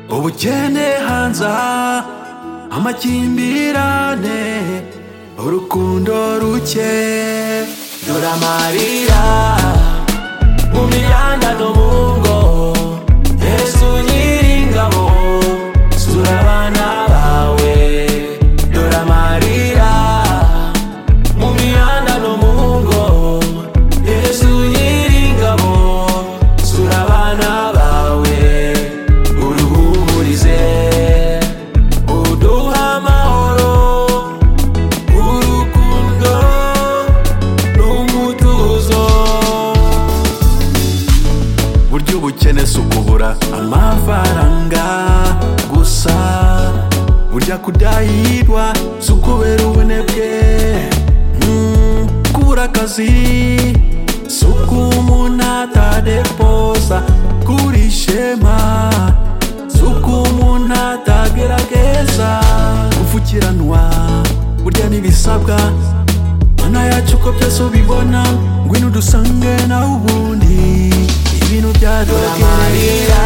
ubukene hanze aha amakimbirane urukundo ruke dore amarira mu mihanda no mu ngo yesu nyiringabo sura abana bawe dore amarira mu mihanda no mu ngo yesu nyiringabo sura abana bawe uruhumurize uduha amahoro urukundo n'umutuzo burya ubukene si ukubura amafaranga gusa burya kudahirwa si ukubera ubunebwe Mm, kubura akazi si uko umuntu atadepoza kuri ishema si uko umuntu atagerageza gufukiranwa burya n'ibisabwa mana yacu uko byose ubibona ngwino udusange nawe ubundi ibintu byadogera